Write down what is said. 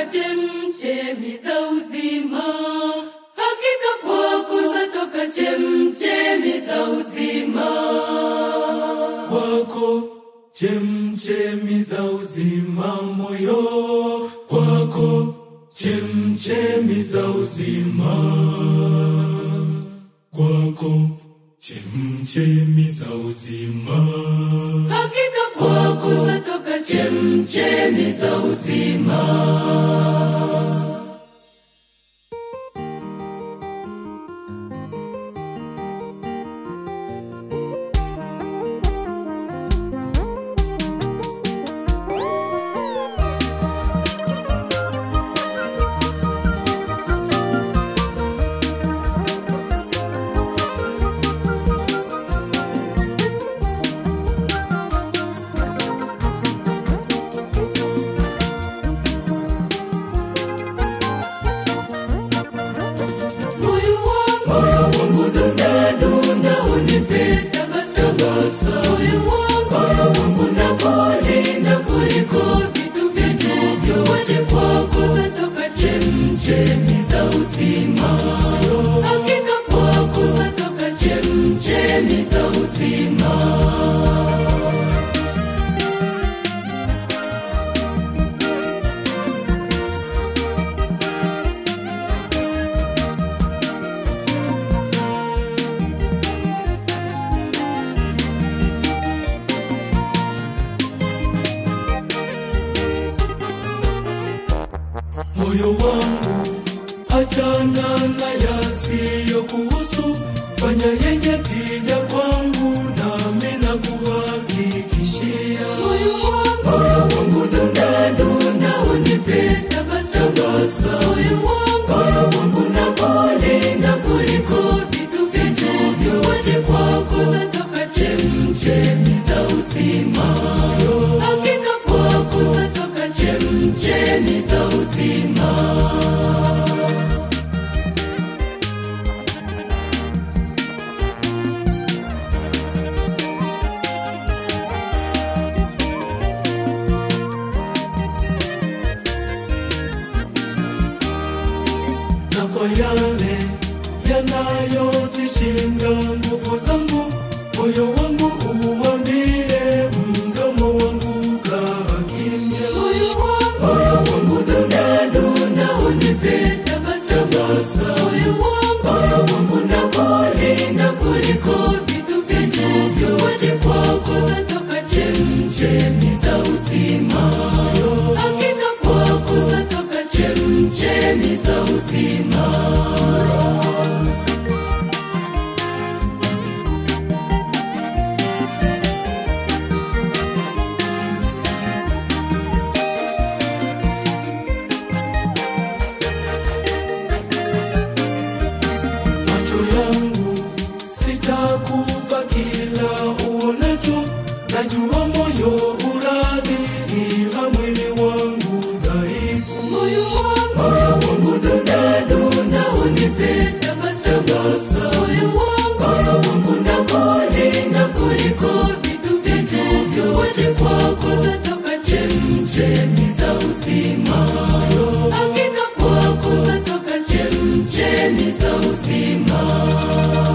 chemchemi za uzima, hakika kwako zatoka chemchemi za uzima. kwako chemchemi za uzima moyo kwako chemchemi za uzima kwako chemchemi za uzima Hakika kwako zatoka chemchemi za uzima. Moyo wangu, moyo wangu dunda dunda unipe tabasamu. Moyo wangu, moyo wangu nakulinda kuliko vitu vitu vyote kwako zatoka chemchemi za uzima. Hakika kwako zatoka chemchemi za uzima. moyo wangu achana na yasiyo kuhusu fanya yenye tija kwangu nami na kuhakikishia Moyo wangu, moyo wangu dunda dunda unipe tabasamu. Moyo wangu, moyo wangu nakulinda kuliko vitu vitu vyote kwako zatoka chemchemi za uzima. Hakika kwako zatoka chemchemi za uzima. na kwa yale yanayozishinda nguvu zangu moyo wangu uambie mdomo wangu kaa kimya Moyo wangu, moyo wangu dunda dunda unipe tabasamu. Moyo wangu, moyo wangu nakulinda kuliko vitu vitu vyote kwako zatoka chemchemi za uzima. Hakika kwako zatoka chemchemi za uzima. macho yangu sitakupa kila uonacho najua moyo uradhi ila mwili wangu dhaifu Moyo wangu, moyo wangu dunda dunda unipe tabasamu. Moyo wangu, moyo wangu nakulinda kuliko vitu vitu vyote kwako zatoka chemchemi za uzima. Hakika kwako zatoka chemchemi za uzima.